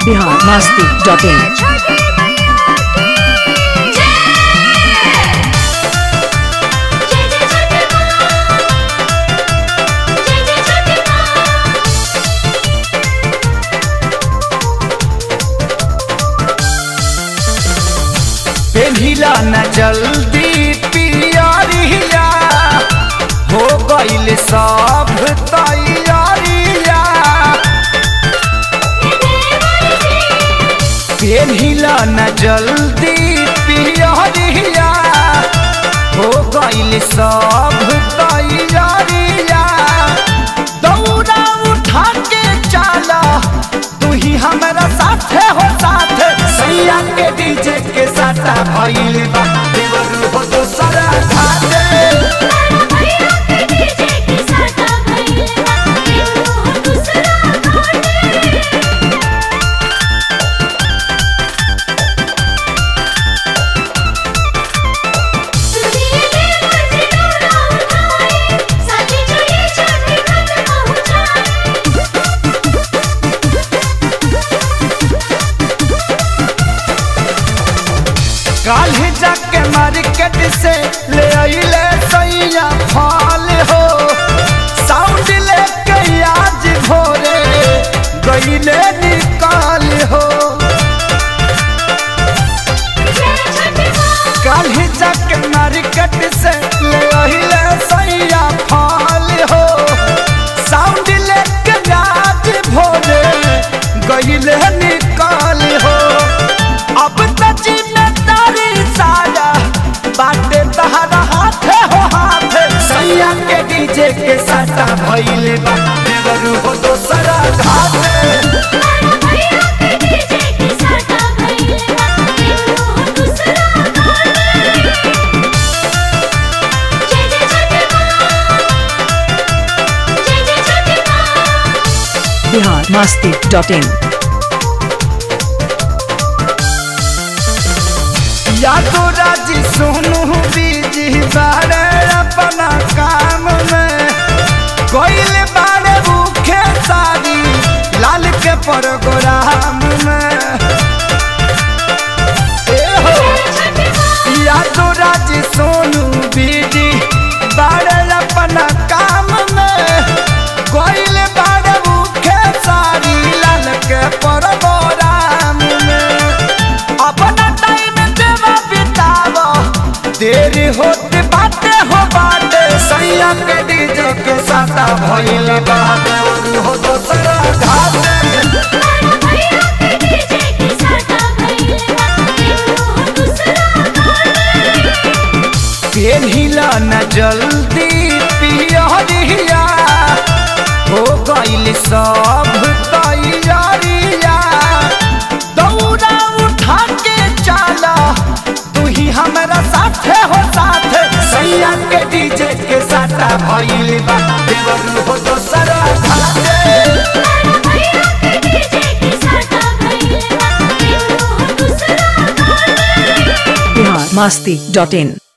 Bihar Masti dot in पेढ़िला न जल्दी पियरिया हो गईल सब तैयारिया पेढ़िला न जल्दी पियरिया हो गईल सब तैयारिया दौड़ा उठा के चला तू ही हमारा साथे हो साथे सैया के डीजे के साथा भइल बा देवर हो दोसरा घाटे काल्हि जाके मार्केट से ले अइले सैया फल हो साउंड लेके आज भोरे गइले निकाल हो काल्हि जाके मार्केट से ले अइले सैया फल हो साउंड लेके आज भोरे गइले निकाल हो अब त जिम्मेदारी सारा बाटे तहरा हाथे हो हाथे सैया के डीजे के साटा भइले बा देवरू हो दोसरा घाटे बिहार मस्ती डॉट इन यादो राजी सोनू बीजी बारे अपना काम में कोइल बारे भूखे सारी लाल के प्रोग्राम में ए हो यादो राजी सोनू बीजी बारे अपना काम में कोइल बारे भूखे सारी लाल के प्रोग्राम में अपना टाइम देवा बितावा देरी होते बाटे हो बाटे सैया के डीजे के साथा भइल बाटे हो दोसरा घाटे पेढ़िला न जल्दी पियरिया हो गईल सब तैयारिया दौड़ा उठा के चला तू ही हमारा साथे हो साथे सैया के डीजे के साथा भइल बा देवर हो दोसरा घाटे बिहार मस्ती डॉट इन